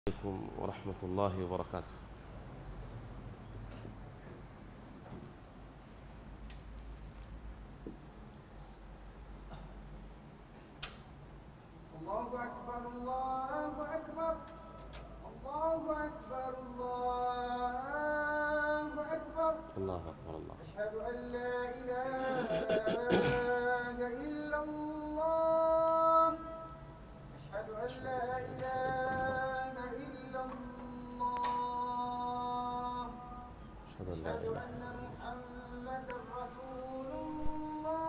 عليكم ورحمة الله وبركاته الله أكبر الله أكبر الله أكبر الله أكبر الله أكبر الله أشهد أن لا إله إلا الله أشهد أن لا إله إلا الله أشهد أن لا أشهد إله أن محمدا رسول الله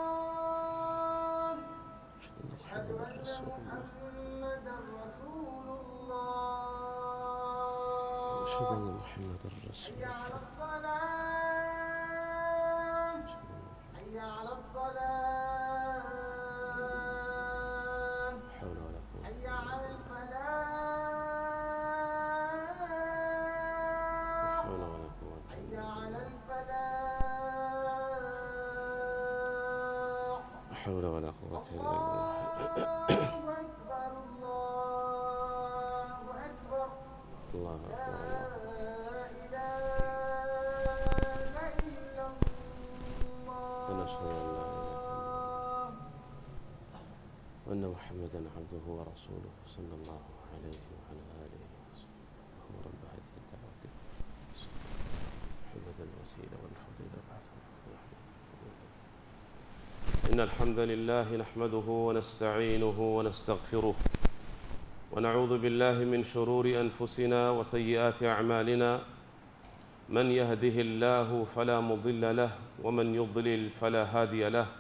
أشهد أن أشهد محمدا أن رسول الله محمدا رسول الله أشهد أن محمدا رسول حي على الله الصلاة أشهد أن حي على الصلاة لا حول ولا قوة حي إلا على بالله لا الفلاح حول ولا قوة حي إلا على بالله الفلاح لا حول ولا قوة إلا بالله الله الله أكبر الله أكبر أكبر لا الله إله إلا الله ونشهد أن لا إله إلا وأن محمدا عبده ورسوله صلى الله عليه وعلى آله وصحبه اللهم رب هذه الدعوة محمد الوسيلة والفضيلة بعثه إن الحمد لله نحمده ونستعينه ونستغفره ونعوذ بالله من شرور أنفسنا وسيئات أعمالنا من يهده الله فلا مضل له ومن يضلل فلا هادي له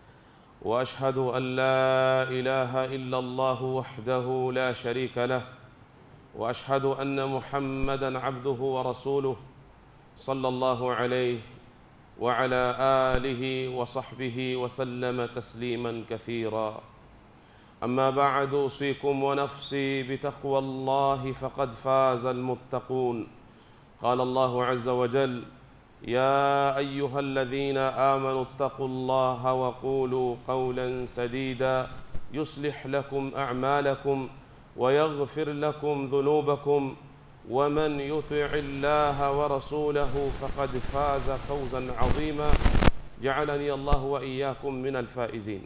واشهد ان لا اله الا الله وحده لا شريك له واشهد ان محمدا عبده ورسوله صلى الله عليه وعلى اله وصحبه وسلم تسليما كثيرا اما بعد اوصيكم ونفسي بتقوى الله فقد فاز المتقون قال الله عز وجل يا ايها الذين امنوا اتقوا الله وقولوا قولا سديدا يصلح لكم اعمالكم ويغفر لكم ذنوبكم ومن يطع الله ورسوله فقد فاز فوزا عظيما جعلني الله واياكم من الفائزين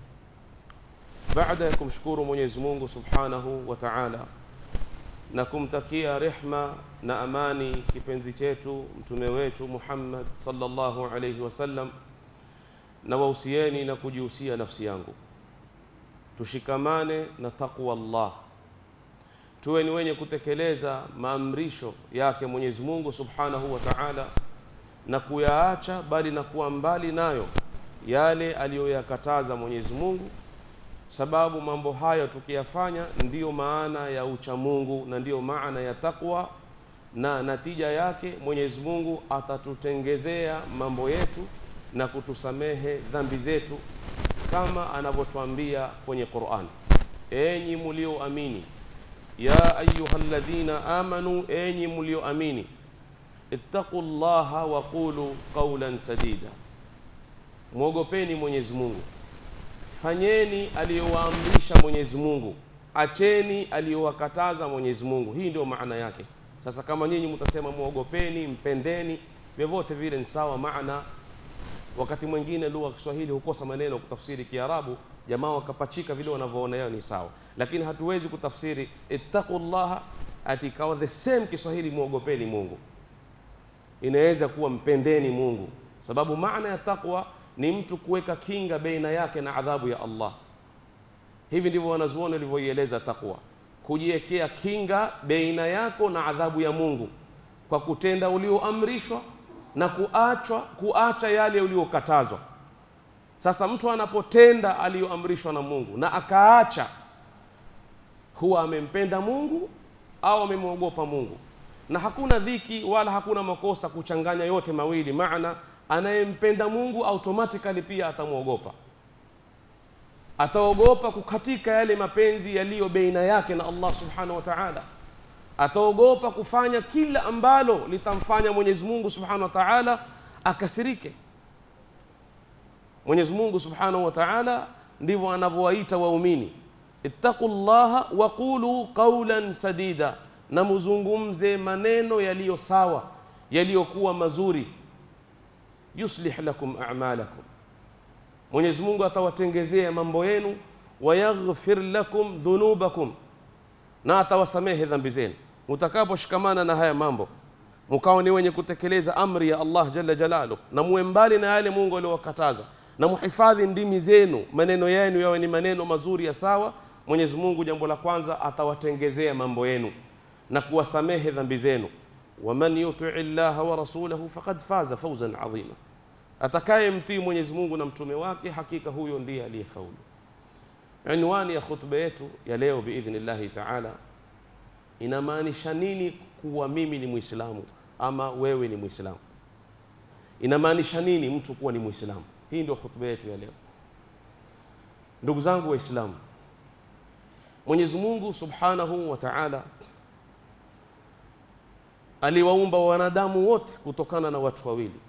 baada ya kumshukuru mwenyezi mungu subhanahu wa taala na kumtakia rehma na amani kipenzi chetu mtume wetu muhammad sallallahu alaihi wasallam na wahusieni na kujihusia nafsi yangu tushikamane na taqwa llah tuwe ni wenye kutekeleza maamrisho yake mwenyezi mungu subhanahu wa taala na kuyaacha bali na kuwa mbali nayo yale aliyoyakataza mwenyezi mungu sababu mambo hayo tukiyafanya ndiyo maana ya uchamungu na ndiyo maana ya takwa na natija yake mwenyezi mungu atatutengezea mambo yetu na kutusamehe dhambi zetu kama anavyotwambia kwenye quran enyi mulioamini ya ayuha ladhina amanu enyi mulioamini ittaqu llaha waqulu qaulan sadida mwogopeni mwenyezi mungu fanyeni aliyowaamrisha mwenyezi mungu acheni aliyowakataza mwenyezi mungu hii ndio maana yake sasa kama nyinyi mtasema mwogopeni mpendeni vyovyote vile ni sawa maana wakati mwingine lugha ya kiswahili hukosa maneno kutafsiri kiarabu jamaa wakapachika vile wanavyoona yao ni sawa lakini hatuwezi kutafsiri ittaqu llaha ati ikawa the same kiswahili mwogopeni mungu inaweza kuwa mpendeni mungu sababu maana ya taqwa ni mtu kuweka kinga baina yake na adhabu ya allah hivi ndivyo wanazuoni walivyoieleza taqwa kujiwekea kinga baina yako na adhabu ya mungu kwa kutenda ulioamrishwa na kuachwa kuacha yale uliokatazwa sasa mtu anapotenda aliyoamrishwa na mungu na akaacha huwa amempenda mungu au amemwogopa mungu na hakuna dhiki wala hakuna makosa kuchanganya yote mawili maana anayempenda mungu automatically pia atamwogopa ataogopa kukatika yale mapenzi yaliyo beina yake na allah subhanahu wa taala ataogopa kufanya kila ambalo litamfanya mwenyezi mungu subhanahu wa taala akasirike mwenyezi mungu subhanahu wa taala ndivyo anavyowaita waumini ittaqu llaha wa qulu qawlan sadida, na muzungumze maneno yaliyo sawa yaliyokuwa mazuri. Yuslih lakum a'malakum, Mwenyezi Mungu atawatengezea mambo yenu. Wayaghfir lakum dhunubakum, na atawasamehe dhambi zenu. Mutakaposhikamana na haya mambo, mukawa ni wenye kutekeleza amri ya Allah jalla jalaluh, na muwe mbali na yale Mungu aliyowakataza, na muhifadhi ndimi zenu, maneno yenu yawe ni maneno mazuri ya sawa. Mwenyezi Mungu, jambo la kwanza, atawatengezea mambo yenu na kuwasamehe dhambi zenu. Waman yutii llaha wa rasulahu faqad faza fawzan adhima, atakaye mtii Mwenyezi Mungu na mtume wake, hakika huyo ndiye aliyefaulu. Unwani ya khutba yetu ya leo biidhnillahi taala inamaanisha nini kuwa mimi ni Muislamu ama wewe ni Muislamu? Inamaanisha nini mtu kuwa ni Muislamu? Hii ndio khutba yetu ya leo. Ndugu zangu Waislamu, Mwenyezi Mungu subhanahu wa taala aliwaumba wanadamu wote kutokana na watu wawili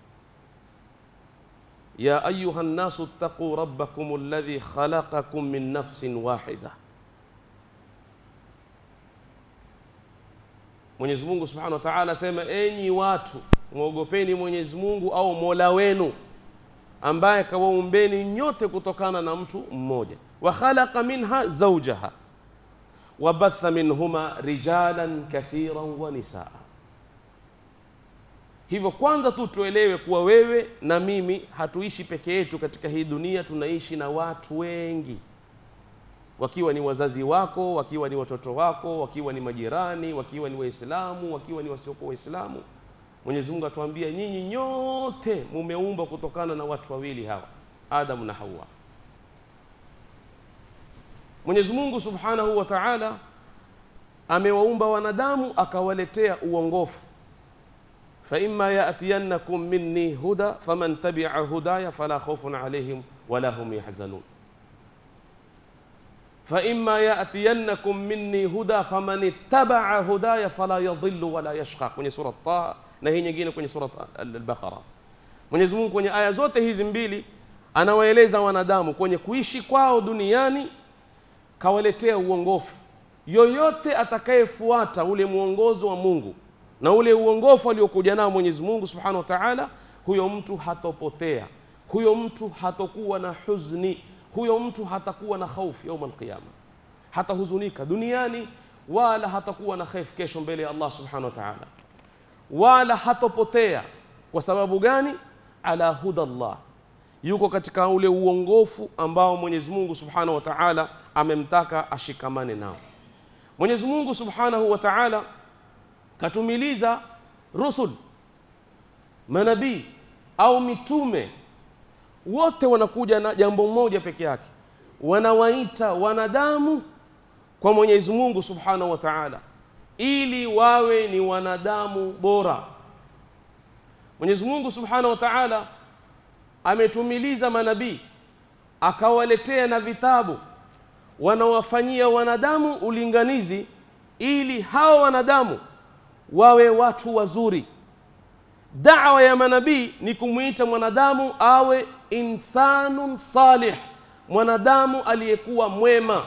ya ayuha nnasu ttaquu rabbakum alladhi khalaqakum min nafsin wahida. Mwenyezi Mungu subhanahu wa ta'ala asema, enyi watu mwogopeni Mwenyezi Mungu au mola wenu ambaye kawaumbeni nyote kutokana na mtu mmoja. wa khalaqa minha zawjaha wa batha minhuma rijalan kathiran wa nisaa Hivyo kwanza tu tuelewe kuwa wewe na mimi hatuishi peke yetu katika hii dunia, tunaishi na watu wengi, wakiwa ni wazazi wako, wakiwa ni watoto wako, wakiwa ni majirani, wakiwa ni Waislamu, wakiwa ni wasiokuwa Waislamu. Mwenyezi Mungu atuambia nyinyi nyote mumeumbwa kutokana na watu wawili hawa, Adamu na Hawa. Mwenyezi Mungu Subhanahu wa Ta'ala amewaumba wanadamu akawaletea uongofu faima yatiyannakum minni huda faman tabia hudaya fala khaufun alaihim wala hum yahzanun faima yatiyannakum minni huda faman ittabaa hudaya fala yadhillu wala yashqa, kwenye sura Taha na hii nyingine kwenye sura Al-Baqara. Mwenyezi Mungu kwenye aya zote hizi mbili anawaeleza wanadamu kwenye kuishi kwao duniani, kawaletea uongofu. Yoyote atakayefuata ule mwongozo wa Mungu na ule uongofu aliokuja nao Mwenyezi Mungu Subhanahu wa Ta'ala, huyo mtu hatopotea, huyo mtu hatokuwa na huzni, huyo mtu hatakuwa na khaufu yaum alqiyama, hatahuzunika duniani wala hatakuwa na khaifu kesho mbele ya Allah Subhanahu wa Ta'ala, wala hatopotea. Kwa sababu gani? Ala huda Allah, yuko katika ule uongofu ambao Mwenyezi Mungu Subhanahu wa Ta'ala amemtaka ashikamane nao. Mwenyezi Mungu Subhanahu wa Ta'ala katumiliza rusul manabii au mitume wote wanakuja na jambo moja peke yake, wanawaita wanadamu kwa Mwenyezi Mungu Subhanahu wa Ta'ala, ili wawe ni wanadamu bora. Mwenyezi Mungu Subhanahu wa Ta'ala ametumiliza manabii akawaletea na vitabu, wanawafanyia wanadamu ulinganizi, ili hao wanadamu wawe watu wazuri. Dawa ya manabii ni kumwita mwanadamu awe insanun salih, mwanadamu aliyekuwa mwema.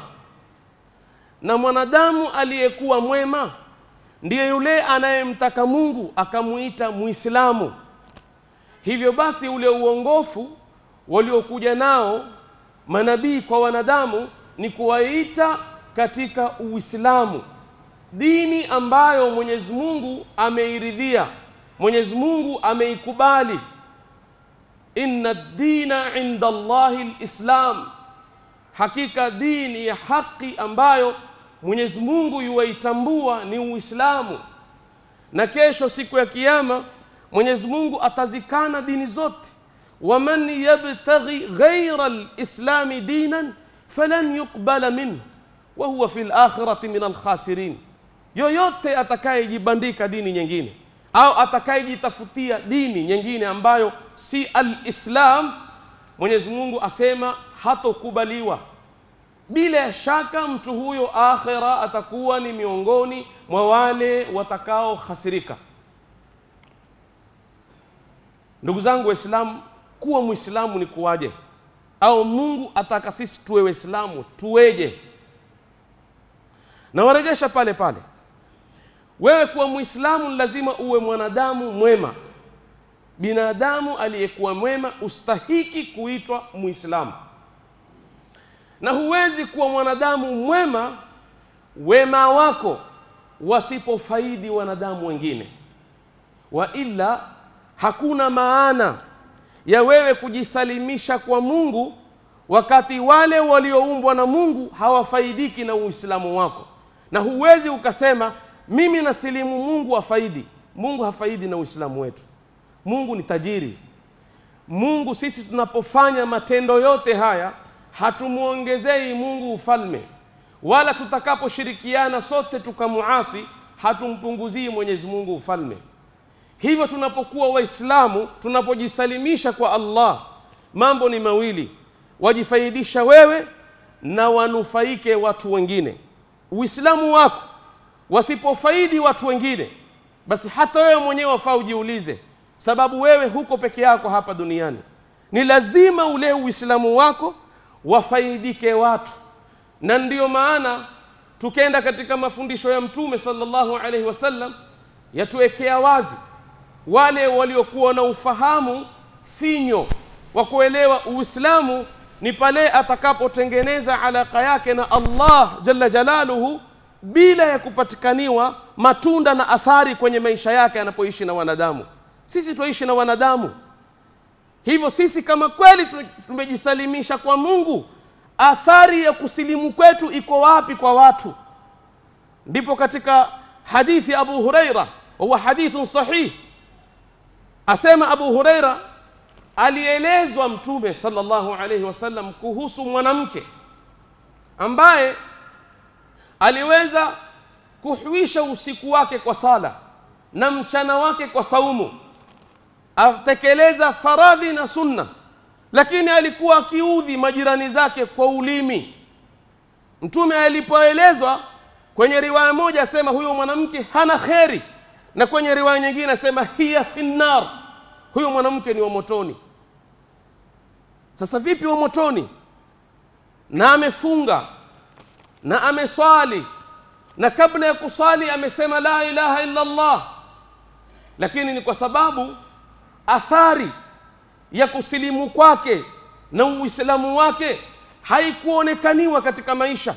Na mwanadamu aliyekuwa mwema ndiye yule anayemtaka Mungu akamwita Muislamu. Hivyo basi, ule uongofu waliokuja nao manabii kwa wanadamu ni kuwaita katika Uislamu, dini ambayo Mwenyezi Mungu ameiridhia, Mwenyezi Mungu ameikubali. Inna dina inda Allahi lislam, hakika dini ya haki ambayo Mwenyezi Mungu yuwaitambua ni Uislamu. Na kesho siku ya Kiyama Mwenyezi Mungu atazikana dini zote, waman yabtaghi ghaira lislami dinan falan yuqbala minhu wa huwa fi lakhirati min alkhasirin, yoyote atakayejibandika dini nyingine au atakayejitafutia dini nyingine ambayo si alislam, Mwenyezi Mungu asema hatokubaliwa. Bila shaka mtu huyo akhira atakuwa ni miongoni mwa wale watakaohasirika. Ndugu zangu Waislamu, kuwa Mwislamu ni kuwaje? Au Mungu ataka sisi tuwe Waislamu tuweje? na warejesha pale pale wewe kuwa mwislamu ni lazima uwe mwanadamu mwema binadamu aliyekuwa mwema ustahiki kuitwa mwislamu na huwezi kuwa mwanadamu mwema wema wako wasipofaidi wanadamu wengine wa illa hakuna maana ya wewe kujisalimisha kwa mungu wakati wale walioumbwa na mungu hawafaidiki na uislamu wako na huwezi ukasema mimi nasilimu mungu afaidi mungu hafaidi na uislamu wetu mungu ni tajiri mungu sisi tunapofanya matendo yote haya hatumwongezei mungu ufalme wala tutakaposhirikiana sote tukamuasi hatumpunguzii mwenyezi mungu ufalme hivyo tunapokuwa waislamu tunapojisalimisha kwa allah mambo ni mawili wajifaidisha wewe na wanufaike watu wengine uislamu wako wasipofaidi watu wengine basi hata wewe mwenyewe wafaa ujiulize sababu wewe huko peke yako hapa duniani ni lazima ule uislamu wako wafaidike watu na ndiyo maana tukenda katika mafundisho ya mtume sallallahu alaihi wasallam yatuwekea wazi wale waliokuwa na ufahamu finyo wa kuelewa uislamu ni pale atakapotengeneza alaka yake na allah jalla jalaluhu bila ya kupatikaniwa matunda na athari kwenye maisha yake anapoishi na wanadamu sisi tuishi na wanadamu hivyo sisi kama kweli tumejisalimisha kwa mungu athari ya kusilimu kwetu iko wapi kwa watu ndipo katika hadithi abu hureira wahuwa hadithun sahih asema abu hureira alielezwa mtume sallallahu alaihi wasallam kuhusu mwanamke ambaye aliweza kuhuisha usiku wake kwa sala na mchana wake kwa saumu atekeleza faradhi na sunna lakini alikuwa akiudhi majirani zake kwa ulimi mtume alipoelezwa kwenye riwaya moja asema huyo mwanamke hana kheri na kwenye riwaya nyingine asema hiya finnar huyo mwanamke ni wa motoni sasa vipi wa motoni na amefunga na ameswali na kabla ya kuswali amesema la ilaha illa allah lakini ni kwa sababu athari ya kusilimu kwake na uislamu wake haikuonekaniwa katika maisha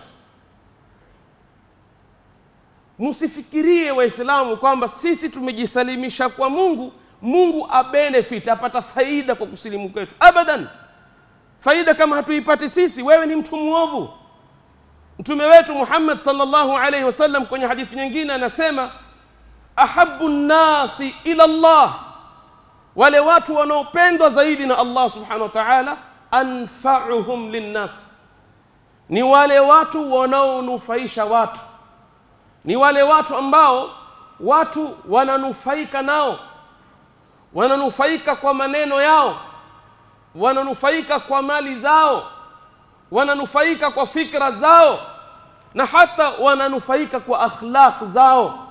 msifikirie waislamu kwamba sisi tumejisalimisha kwa mungu mungu abenefit apata faida kwa kusilimu kwetu abadan faida kama hatuipati sisi wewe ni mtu mwovu mtume wetu muhammad salllahu alaihi wasallam kwenye hadithi nyingine anasema ahabu nnasi ila llah wale watu wanaopendwa zaidi na allah subhanahu wa taala anfauhum linnas ni wale watu wanaonufaisha watu ni wale watu ambao watu wananufaika nao wananufaika kwa maneno yao wananufaika kwa mali zao wananufaika kwa fikra zao na hata wananufaika kwa akhlaq zao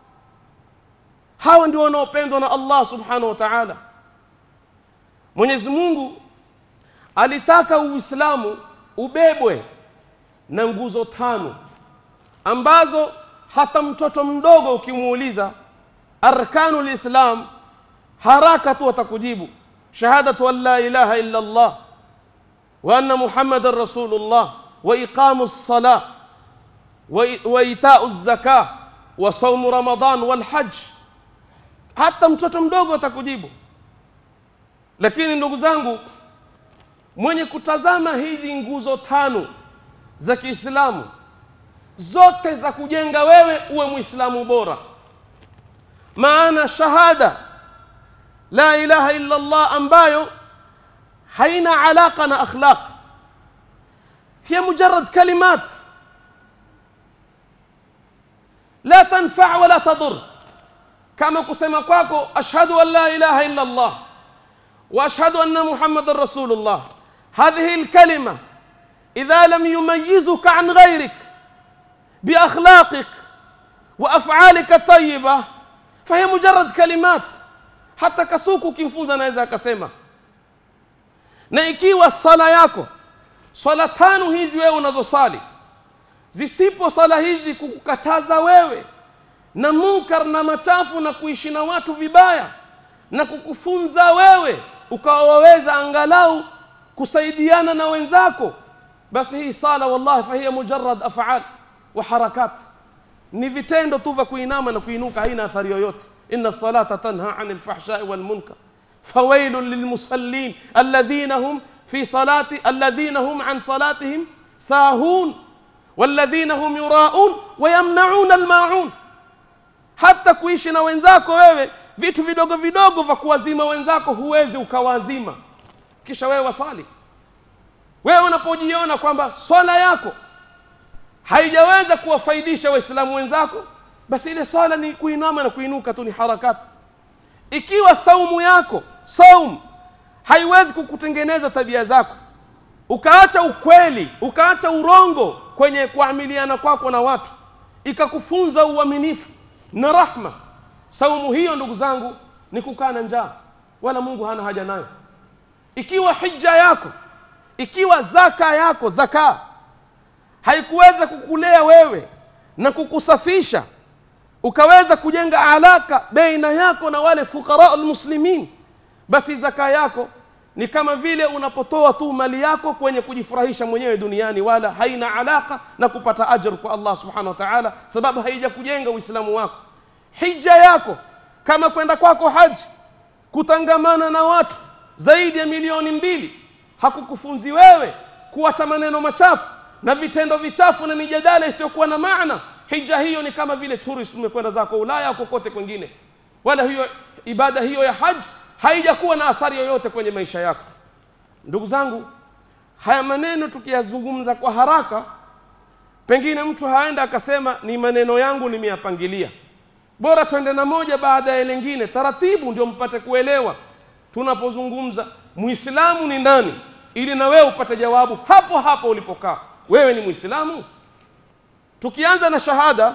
hawa ndio wanaopendwa na allah subhanahu wa taala mwenyezi mungu alitaka uislamu ubebwe na nguzo tano ambazo hata mtoto mdogo ukimuuliza arkanu lislam haraka tu atakujibu shahadatu an la ilaha illa allah wa anna muhammadan rasulullah wa iqamu lsala wa itau zaka wa saumu ramadan walhaj hata mtoto mdogo atakujibu lakini ndugu zangu mwenye kutazama hizi nguzo tano za kiislamu zote za kujenga wewe uwe mwislamu bora maana shahada la ilaha illa allah ambayo haina alaqa na akhlaq hiya mujarad kalimat la tanfa wala tadur kama kusema kwako ashhadu an la ilaha illa allah واشهد ان محمدا رسول الله هذه الكلمه اذا لم يميزك عن غيرك باخلاقك وافعالك الطيبه فهي مجرد كلمات hata kasuku ukimfunza anaweza akasema na ikiwa sala yako swala tano hizi wewe unazosali zisipo sala hizi kukukataza wewe na munkar na machafu na kuishi na watu vibaya na kukufunza wewe ukawa waweza angalau kusaidiana na wenzako basi hii sala wallahi fahiya mujarad afal wa harakat ni vitendo tu vya kuinama na kuinuka haina athari yoyote inna salata tanha ani lfahshai walmunkar fawailun lilmusallin alladhina hum fi salati alladhina hum an salatihim sahun walladhina hum yuraun wayamnauna almaun hata kuishi na wenzako wewe vitu vidogo vidogo vya kuwazima wenzako huwezi ukawazima kisha wewe wasali wewe unapojiona kwamba swala yako haijaweza kuwafaidisha waislamu wenzako basi ile swala ni kuinama na kuinuka tu ni harakati ikiwa saumu yako saum haiwezi kukutengeneza tabia zako ukaacha ukweli ukaacha urongo kwenye kuamiliana kwako na watu ikakufunza uaminifu na rahma saumu hiyo ndugu zangu ni kukaa na njaa wala mungu hana haja nayo ikiwa hija yako ikiwa zaka yako zaka haikuweza kukulea wewe na kukusafisha ukaweza kujenga alaka baina yako na wale fuqara almuslimin basi zaka yako ni kama vile unapotoa tu mali yako kwenye kujifurahisha mwenyewe duniani wala haina alaka na kupata ajr kwa allah subhanahu wa taala sababu haija kujenga uislamu wako hija yako kama kwenda kwako haji kutangamana na watu zaidi ya milioni mbili hakukufunzi wewe kuacha maneno machafu na vitendo vichafu na mijadala isiyokuwa na maana hija hiyo ni kama vile tourist umekwenda zako ulaya au kokote kwengine wala hiyo ibada hiyo ya haji haijakuwa na athari yoyote kwenye maisha yako ndugu zangu haya maneno tukiyazungumza kwa haraka pengine mtu haenda akasema ni maneno yangu nimeyapangilia bora twende na moja baada ya lingine taratibu ndio mpate kuelewa tunapozungumza muislamu ni nani ili na wewe upate jawabu hapo hapo ulipokaa wewe ni muislamu tukianza na shahada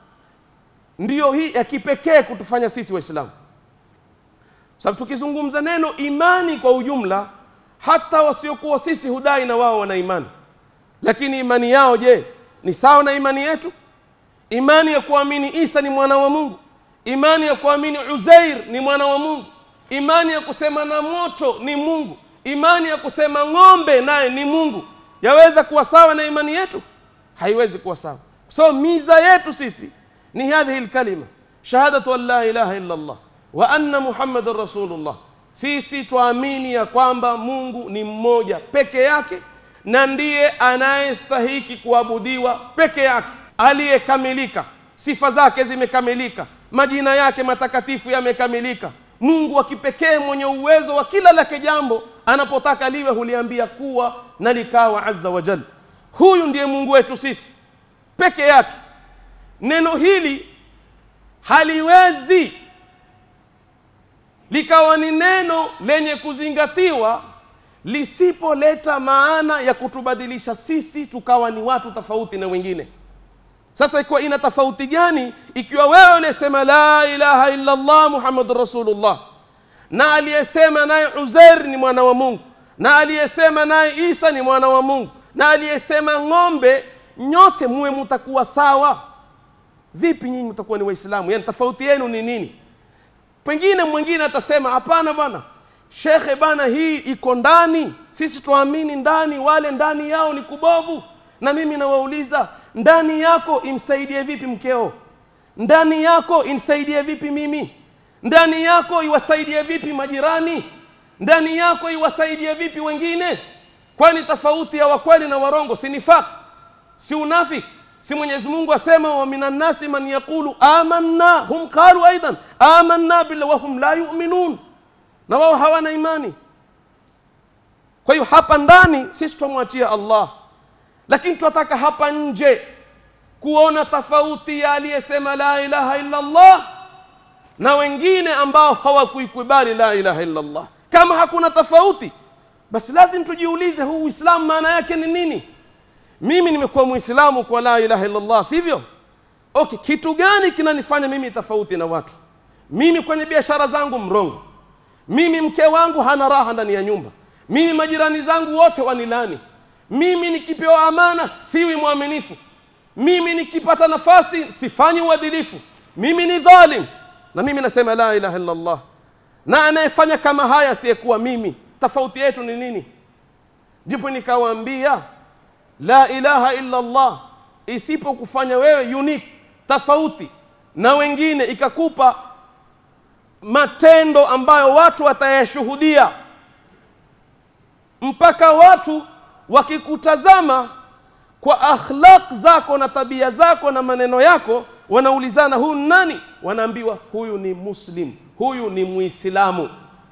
ndiyo hii ya kipekee kutufanya sisi waislamu sababu tukizungumza neno imani kwa ujumla hata wasiokuwa sisi hudai na wao wana imani lakini imani yao je ni sawa na imani yetu imani ya kuamini isa ni mwana wa mungu imani ya kuamini uzair ni mwana wa mungu imani ya kusema na moto ni mungu imani ya kusema ng'ombe naye ni mungu yaweza kuwa sawa na imani yetu haiwezi kuwa sawa so miza yetu sisi ni hadhihi lkalima shahadatu an la ilaha illa allah wa anna muhammadan rasulullah sisi twaamini ya kwamba mungu ni mmoja peke yake na ndiye anayestahiki kuabudiwa peke yake aliyekamilika sifa zake zimekamilika majina yake matakatifu yamekamilika mungu wa kipekee mwenye uwezo wa kila lake jambo anapotaka liwe huliambia kuwa na likawa azza wa jal huyu ndiye mungu wetu sisi peke yake neno hili haliwezi likawa ni neno lenye kuzingatiwa lisipoleta maana ya kutubadilisha sisi tukawa ni watu tofauti na wengine sasa ikiwa ina tofauti gani ikiwa wewe unasema la ilaha illa allah muhammadun rasulullah na aliyesema naye uzair ni mwana wa mungu na aliyesema naye isa ni mwana wa mungu na aliyesema ng'ombe nyote muwe mutakuwa sawa vipi nyinyi mtakuwa ni waislamu yani tofauti yenu ni nini pengine mwingine atasema hapana bwana shekhe bana hii iko ndani sisi tuamini ndani wale ndani yao ni kubovu na mimi nawauliza ndani yako imsaidie vipi mkeo ndani yako imsaidie vipi mimi ndani yako iwasaidie vipi majirani ndani yako iwasaidie vipi wengine kwani tofauti ya wakweli na warongo si nifaq si unafiki si mwenyezi mungu asema wa minan nasi man yaqulu amanna hum qalu aidan amanna billah wahum la yuminun na wao hawana imani kwa hiyo hapa ndani sisi twamwachia allah lakini tunataka hapa nje kuona tofauti ya aliyesema la ilaha illa allah na wengine ambao hawakuikubali la ilaha illa allah kama hakuna tofauti basi lazim tujiulize huu uislamu maana yake ni nini mimi nimekuwa muislamu kwa la ilaha illa allah sivyo okay kitu gani kinanifanya mimi tofauti na watu mimi kwenye biashara zangu mrongo mimi mke wangu hana raha ndani ya nyumba mimi majirani zangu wote wanilani mimi nikipewa amana siwi mwaminifu mimi nikipata nafasi sifanyi uadilifu mimi ni dhalim na mimi nasema la ilaha illa allah na anayefanya kama haya asiyekuwa mimi tofauti yetu ni nini ndipo nikawaambia la ilaha illa allah isipokufanya wewe unique tofauti na wengine ikakupa matendo ambayo watu watayashuhudia mpaka watu wakikutazama kwa akhlaq zako na tabia zako na maneno yako wanaulizana huyu ni nani wanaambiwa huyu ni muslim huyu ni muislamu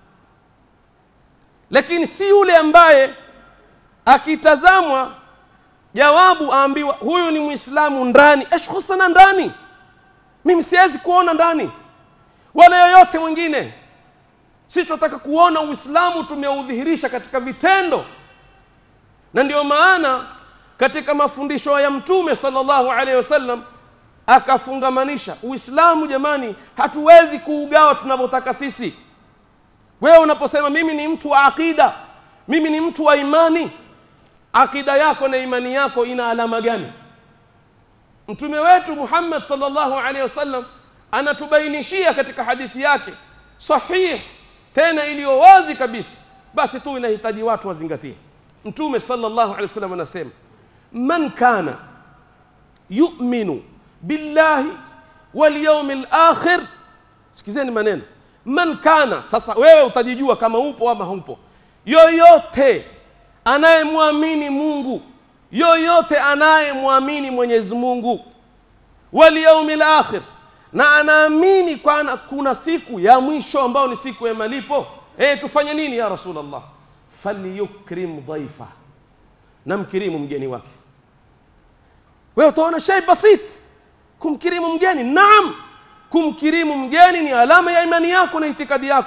lakini si yule ambaye akitazamwa jawabu aambiwa huyu ni muislamu ndani ashkhusana ndani mimi siwezi kuona ndani wala yoyote mwingine sichotaka kuona uislamu tumeudhihirisha katika vitendo na ndio maana katika mafundisho ya mtume sallallahu alaihi wasallam akafungamanisha uislamu jamani hatuwezi kuugawa tunavyotaka sisi wewe unaposema mimi ni mtu wa aqida mimi ni mtu wa imani aqida yako na imani yako ina alama gani mtume wetu muhammad sallallahu alaihi wasallam anatubainishia katika hadithi yake sahih tena iliyo wazi kabisa basi tu inahitaji watu wazingatie mtume sallallahu alaihi wasallam anasema man kana yu'minu billahi wal yawmil akhir sikizeni maneno man kana sasa wewe utajijua kama upo ama hupo yoyote anayemwamini mungu yoyote anayemwamini mwenyezi mungu wal yawmil akhir na anaamini kwana kuna siku ya mwisho ambayo ni siku ya malipo eh tufanye nini ya rasulullah falyukrim dhaifa na mkirimu mgeni wake wewe utaona shay basit kumkirimu mgeni naam kumkirimu mgeni ni alama ya imani yako na itikadi yako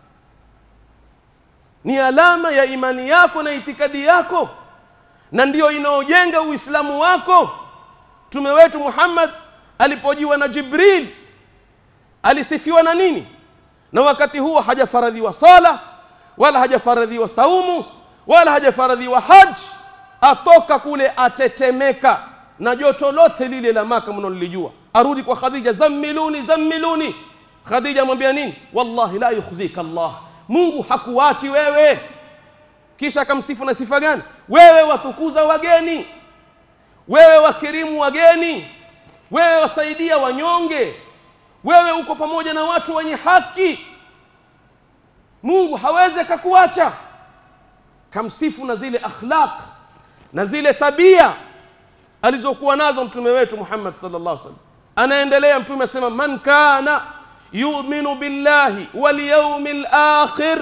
ni alama ya imani yako na itikadi yako na ndiyo inaojenga uislamu wako mtume wetu muhammad alipojiwa na jibril alisifiwa na nini na wakati huo hajafaradhiwa sala wala hajafaradhiwa saumu wala hajafaradhiwa haji atoka kule atetemeka na joto lote lile la maka mnalolijua arudi kwa khadija zammiluni zammiluni khadija amwambia nini wallahi la yukhzika allah mungu hakuachi wewe kisha akamsifu na sifa gani wewe watukuza wageni wewe wakirimu wageni wewe wasaidia wanyonge wewe uko pamoja na watu wenye haki mungu hawezi akakuacha kamsifu na zile akhlaq na zile tabia alizokuwa nazo mtume wetu muhammad sallallahu alaihi wasallam anaendelea mtume asema man kana yuminu billahi walyaumi lakhir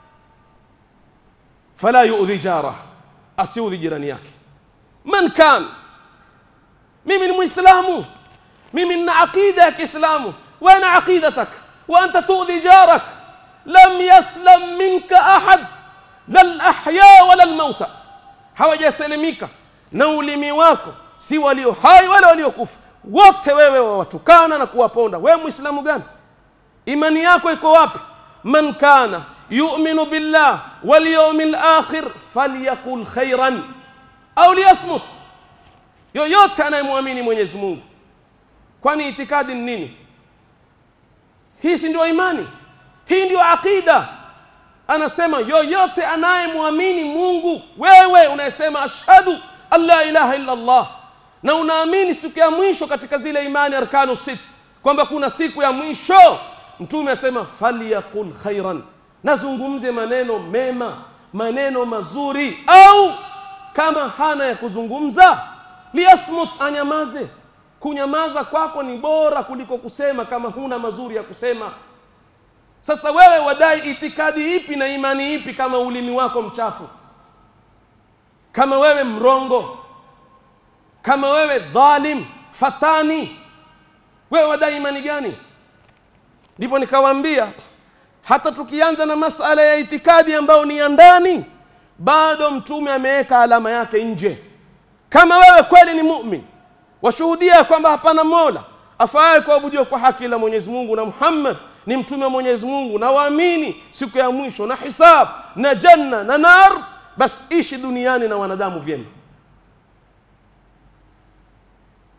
fala yudhi jarah asiudhi jirani yake man kan mimi ni muislamu mimi nina aqida ya kiislamu waana aqidatak wa anta tudhi jarak lam yaslam minka ahad la lahya wala lmauta hawajasalimika na ulimi wako si walio hai wala waliokufa wote wewe wawatukana na kuwaponda wewe muislamu gani imani yako iko wapi man kana yuminu billah walyaumi lakhir falyaqul khairan au liyasmut yoyote anayemwamini mwenyezi mungu kwani itikadi ni nini hii si ndio imani hii ndio aqida anasema yoyote anayemwamini mungu wewe unayesema ashhadu an la ilaha illa allah na unaamini siku ya mwisho katika zile imani arkanu sit kwamba kuna siku ya mwisho mtume asema falyaqul khairan nazungumze maneno mema maneno mazuri au kama hana ya kuzungumza liyasmut anyamaze kunyamaza kwako ni bora kuliko kusema kama huna mazuri ya kusema sasa wewe wadai itikadi ipi na imani ipi kama ulimi wako mchafu kama wewe mrongo kama wewe dhalim fatani wewe wadai imani gani ndipo nikawaambia hata tukianza na masala ya itikadi ambayo ni ya ndani bado mtume ameweka alama yake nje kama wewe kweli ni mumin washuhudia kwamba hapana mola afaaye kuabudiwa kwa haki ila mwenyezi mungu na muhammad ni mtume wa mwenyezi mungu na waamini siku ya mwisho na hisab na janna na nar basi ishi duniani na wanadamu vyema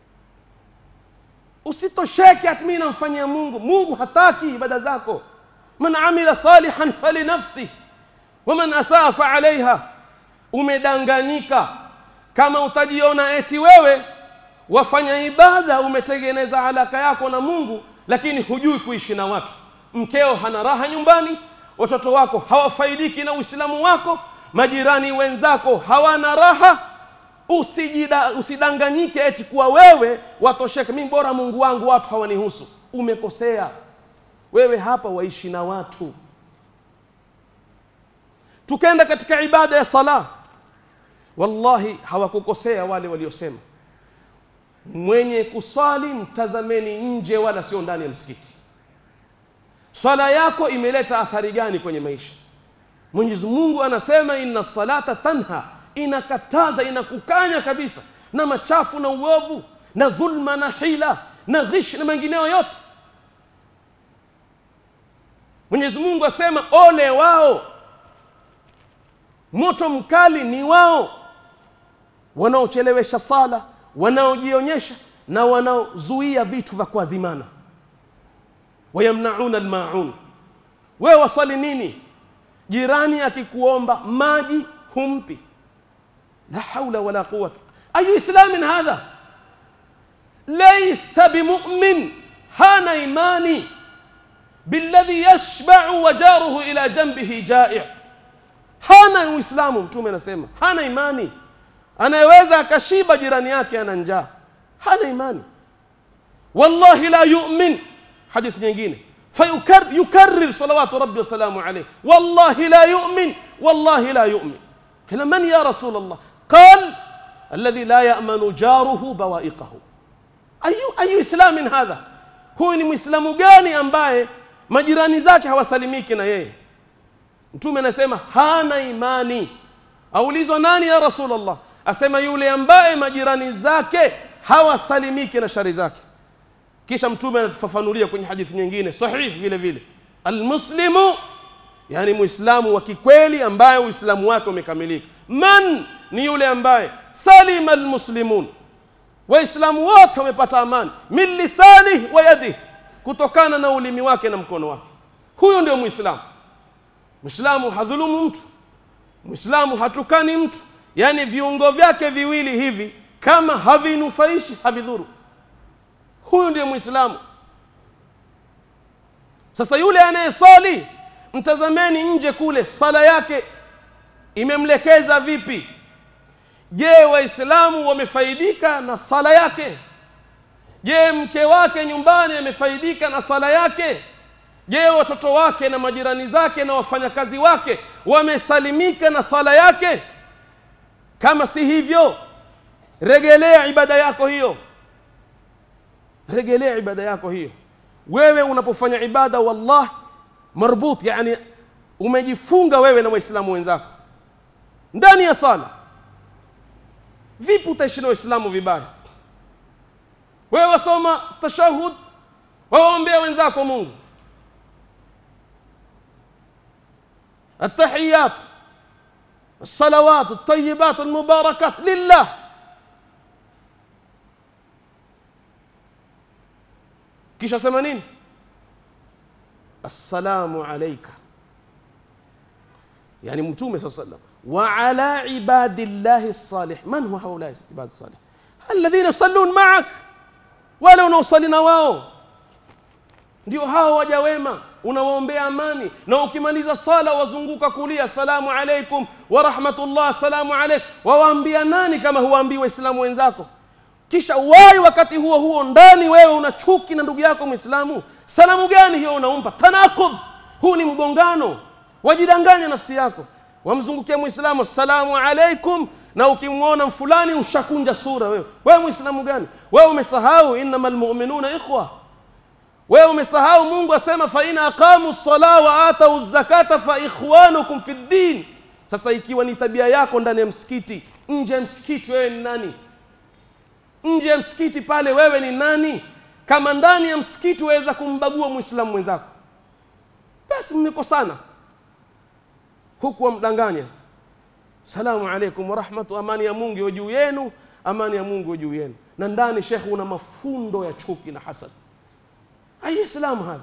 usitosheke ati mimi namfanyia mungu mungu hataki ibada zako man amila salihan falinafsi waman asaa faalaiha umedanganyika kama utajiona eti wewe wafanya ibada umetengeneza alaka yako na mungu lakini hujui kuishi na watu mkeo hana raha nyumbani watoto wako hawafaidiki na uislamu wako majirani wenzako hawana raha usijida, usidanganyike eti kuwa wewe watosheke mi bora mungu wangu watu hawanihusu umekosea wewe hapa waishi na watu tukenda katika ibada ya sala wallahi hawakukosea wale waliosema mwenye kusali mtazameni nje wala sio ndani ya msikiti swala yako imeleta athari gani kwenye maisha mwenyezi mungu anasema inna salata tanha inakataza inakukanya kabisa na machafu na uovu na dhulma na hila na ghish na mengineyo yote mwenyezi mungu asema ole wao moto mkali ni wao wanaochelewesha sala wanaojionyesha na wanaozuia vitu vya kuazimana wayamnauna almaun wewe waswali nini jirani akikuomba maji humpi la haula wala quwata ayu islamin hadha laysa bimumin hana imani billadhi yashbau wajaruhu ila janbihi jai hana uislamu mtume anasema hana imani anayeweza akashiba jirani yake ana njaa hana imani wallahi la yumin hadithi nyingine fayukarrir salawatu rabbi wasalamu alayh wallahi la yumin wallahi la yumin قيل من يا رسول الله قال الذي لا يأمن جاره بوائقه أي أي إسلام هذا هو ni mwislamu gani ambaye majirani zake hawasalimiki na yeye mtume anasema hana imani aulizwa nani ya rasulllah asema yule ambaye majirani zake hawasalimiki na shari zake kisha mtume anatufafanulia kwenye hadithi nyingine sahihi vile vile almuslimu yani muislamu wa kikweli ambaye uislamu wake umekamilika man ni yule ambaye salima almuslimun waislamu wote wamepata amani min lisanihi wa yadihi kutokana na ulimi wake na mkono wake huyo ndio muislamu muislamu hadhulumu mtu muislamu hatukani mtu yani viungo vyake viwili hivi kama havinufaishi havidhuru huyu ndiye muislamu sasa yule anayesali mtazameni nje kule sala yake imemlekeza vipi je waislamu wamefaidika na sala yake je mke wake nyumbani amefaidika na sala yake je watoto wake na majirani zake na wafanyakazi wake wamesalimika na sala yake kama si hivyo regelea ibada yako hiyo regelea ibada yako hiyo wewe unapofanya ibada wallah marbut yani umejifunga wewe na waislamu wenzako ndani ya sala vipi utaishi na waislamu vibaya wewe wasoma tashahud wawaombea wenzako mungu التحيات الصلوات الطيبات المباركات لله kisha sema nini assalamu alaika yani mtume saa sallam wa ala ibadillahi salih man huwa haulai ibadi salih alladhina yusallun maak wale unaosali na wao ndio hao waja wema unawaombea amani na ukimaliza sala wazunguka kulia assalamu alaikum wa rahmatullah assalamu alaikum wawaambia nani kama huwaambii waislamu wenzako kisha wai wakati huo huo ndani wewe una chuki na ndugu yako mwislamu salamu gani hiyo unaumpa tanaqudh huu ni mgongano wajidanganya nafsi yako wamzungukia mwislamu assalamu alaikum na ukimwona fulani ushakunja sura wewe wewe mwislamu gani wewe umesahau innama lmuminuna ikhwa wewe umesahau mungu asema faina aqamu lsala wa atau zakata fa ikhwanukum fi ddin sasa ikiwa ni tabia yako ndani ya msikiti nje ya msikiti wewe ni nani nje ya msikiti pale wewe ni nani kama ndani ya msikiti waweza kumbagua mwislamu mwenzako basi mmekosana huku wamdanganya salamu alaikum warahmatu amani ya mungu iwe juu yenu amani ya mungu iwe juu yenu na ndani shekhe una mafundo ya chuki na hasad ai islamu hadha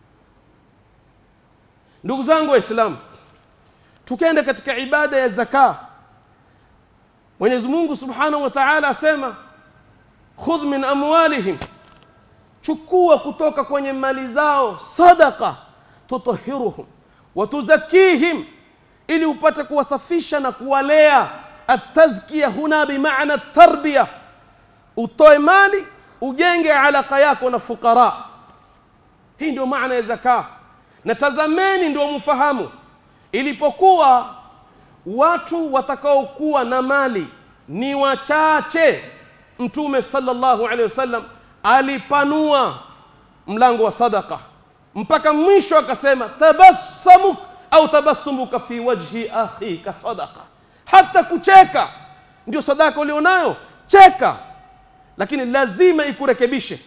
ndugu zangu waislamu tukenda katika ibada ya zaka mwenyezi mungu subhanahu wa taala asema khudh min amwalihim chukua kutoka kwenye mali zao sadaqa tutahiruhum watuzakihim ili upate kuwasafisha na kuwalea atazkia huna bimaana tarbiya utoe mali ujenge alaka yako na fukara hii ndio maana ya zaka na tazameni ndio mfahamu ilipokuwa watu watakaokuwa na mali ni wachache mtume sallallahu alaihi wasallam alipanua mlango wa sadaka mpaka mwisho akasema tabassamuk au tabassumuka fi wajhi akhika sadaka hata kucheka ndio sadaka ulionayo cheka lakini lazima ikurekebishe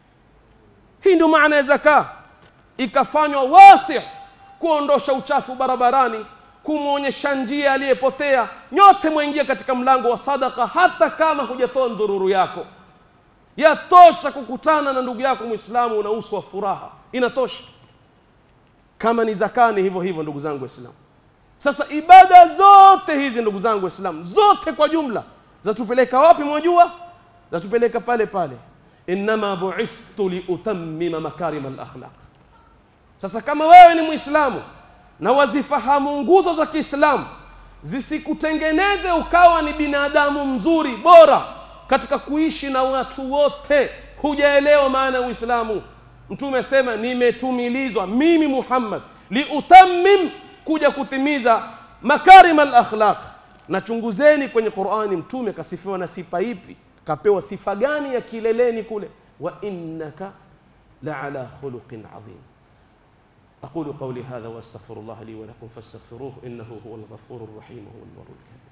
hii ndio maana ya zaka ikafanywa wasi kuondosha uchafu barabarani kumwonyesha njia aliyepotea nyote mwaingia katika mlango wa sadaka hata kama hujatoa ndururu yako yatosha kukutana na ndugu yako mwislamu una uso wa furaha inatosha kama ni zakani hivyo hivyo ndugu zangu waislamu sasa ibada zote hizi ndugu zangu waislamu zote kwa jumla zatupeleka wapi mwajua zatupeleka pale pale innama buithtu liutammima makarima alakhlaq sasa kama wewe ni mwislamu na wazifahamu nguzo za kiislamu zisikutengeneze ukawa ni binadamu mzuri bora katika kuishi na watu wote hujaelewa maana ya uislamu mtume asema nimetumilizwa mimi muhammad liutammim kuja kutimiza makarim alakhlaq na chunguzeni kwenye qurani mtume kasifiwa na sifa ipi kapewa sifa gani ya kileleni kule wa innaka laala khuluqin adhim أقول قولي هذا وأستغفر الله لي ولكم فاستغفروه إنه هو الغفور الرحيم هو البر الكريم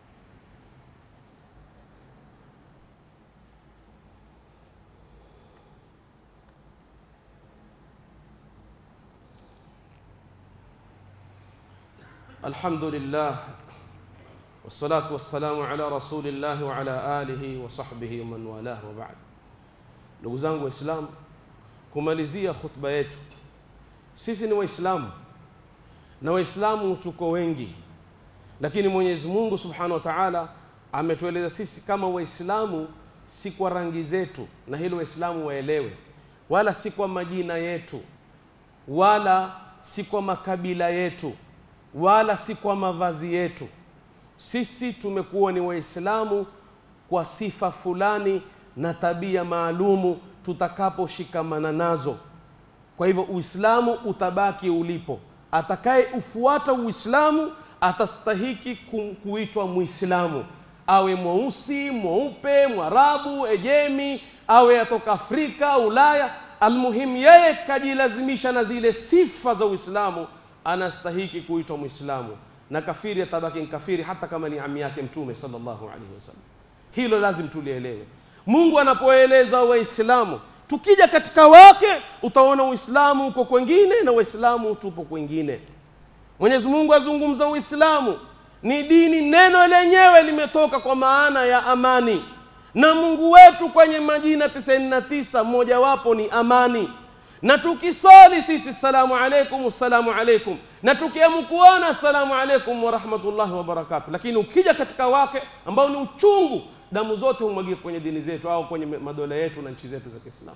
الحمد لله والصلاة والسلام على رسول الله وعلى آله وصحبه ومن والاه وبعد ndugu zangu waislamu kumalizia khutba yetu sisi ni waislamu na waislamu tuko wengi lakini mwenyezi mungu subhanahu wa taala ametueleza sisi kama waislamu si kwa rangi zetu na hilo waislamu waelewe wala si kwa majina yetu wala si kwa makabila yetu wala si kwa mavazi yetu sisi tumekuwa ni waislamu kwa sifa fulani na tabia maalumu tutakaposhikamana nazo kwa hivyo uislamu utabaki ulipo atakaye ufuata uislamu atastahiki ku- kuitwa mwislamu awe mweusi mweupe mwarabu ejemi awe atoka afrika ulaya almuhimu yeye kajilazimisha na zile sifa za uislamu anastahiki kuitwa mwislamu na kafiri atabaki ni kafiri hata kama ni ami yake mtume sallallahu alaihi wasallam hilo lazim tulielewe mungu anapoeleza waislamu tukija katika wake utaona uislamu uko kwengine na waislamu tupo kwengine mwenyezi mungu azungumza uislamu ni dini neno lenyewe limetoka kwa maana ya amani na mungu wetu kwenye majina 99 mojawapo ni amani na tukisali sisi salamu alaikum salamu alaikum na tukiamkuona salamu alaikum warahmatullahi wabarakatu lakini ukija katika wake ambao ni uchungu damu zote humwagika kwenye dini zetu au kwenye madola yetu na nchi zetu za kiislamu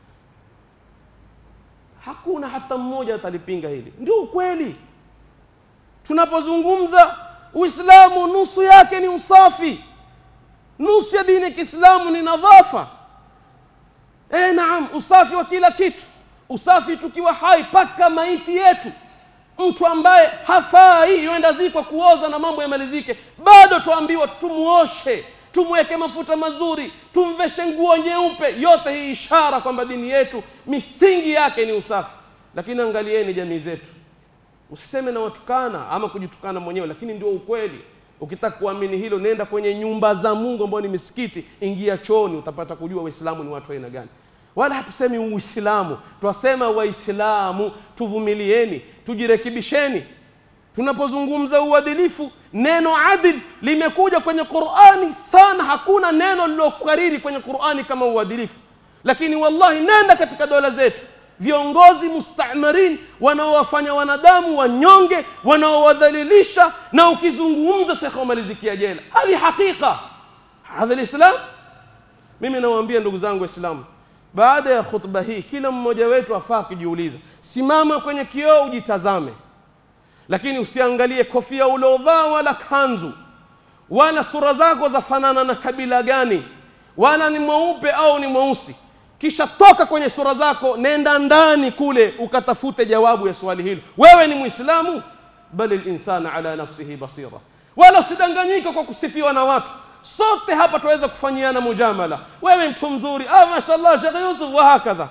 hakuna hata mmoja atalipinga hili ndio ukweli tunapozungumza uislamu nusu yake ni usafi nusu ya dini ya kiislamu ni nadhafa e, naam usafi wa kila kitu usafi tukiwa hai paka maiti yetu mtu ambaye hafai yuenda zikwa kuoza na mambo yamalizike bado tuambiwa tumuoshe tumweke mafuta mazuri tumveshe nguo nyeupe yote hii ishara kwamba dini yetu misingi yake ni usafi lakini angalieni jamii zetu usiseme na watukana ama kujitukana mwenyewe lakini ndio ukweli ukitaka kuamini hilo nenda kwenye nyumba za mungu ambao ni misikiti ingia chooni utapata kujua waislamu ni watu aina gani wala hatusemi uislamu twasema waislamu tuvumilieni tujirekebisheni tunapozungumza uadilifu neno adil limekuja kwenye qurani sana hakuna neno lilokariri kwenye qurani kama uadilifu lakini wallahi nenda katika dola zetu viongozi mustamarin wanaowafanya wanadamu wanyonge wanaowadhalilisha na ukizungumza shekhe wamalizikia jela hadi haqiqa hadha lislam mimi nawaambia ndugu zangu waislamu baada ya khutba hii kila mmoja wetu afaa kujiuliza simama kwenye kioo ujitazame lakini usiangalie kofia uliovaa wala kanzu wala sura zako zafanana na kabila gani wala ni mweupe au ni mweusi kisha toka kwenye sura zako nenda ndani kule ukatafute jawabu ya swali hilo wewe ni mwislamu bali linsana ala nafsihi basira wala usidanganyike kwa kusifiwa na watu sote hapa tuweza kufanyiana mujamala wewe mtu mzuri ah, mashallah shekhe yusuf wa hakadha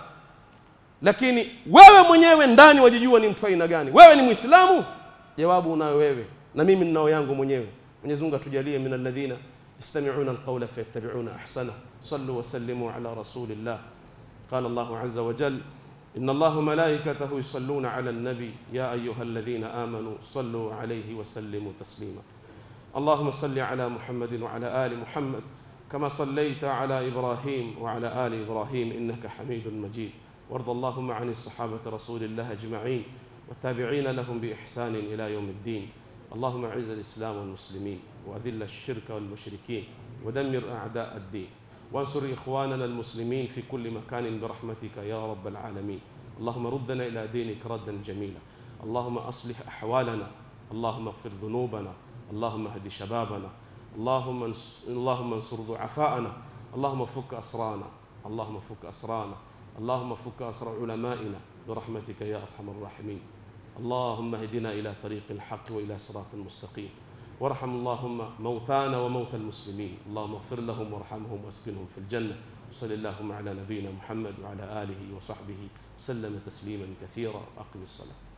lakini wewe mwenyewe ndani wajijua ni mtu aina gani wewe ni mwislamu jawabu unayo wewe na mimi ninao yangu mwenyewe mwenyezi mungu atujalie min alladhina yastami'una alqawla fayattabi'una ahsana sallu wa sallimu ala rasulillah قال الله عز وجل إن الله ملائكته يصلون على النبي يا أيها الذين آمنوا صلوا عليه وسلموا تسليما اللهم صل على محمد وعلى آل محمد كما صليت على إبراهيم وعلى آل إبراهيم إنك حميد مجيد وارض اللهم عن الصحابة رسول الله أجمعين والتابعين لهم بإحسان إلى يوم الدين اللهم أعز الإسلام والمسلمين وأذل الشرك والمشركين ودمر أعداء الدين وانصر إخواننا المسلمين في كل مكان برحمتك يا رب العالمين اللهم ردنا إلى دينك ردا جميلا اللهم أصلح أحوالنا اللهم اغفر ذنوبنا اللهم اهد شبابنا اللهم انس- اللهم انصر ضعفاءنا اللهم فك أسرانا اللهم فك أسرانا اللهم فك أسر علمائنا برحمتك يا أرحم الراحمين اللهم اهدنا إلى طريق الحق وإلى صراط مستقيم وارحم اللهم موتانا وموتى المسلمين اللهم اغفر لهم وارحمهم واسكنهم في الجنة وصل اللهم على نبينا محمد وعلى آله وصحبه وسلم تسليما كثيرا أقم الصلاة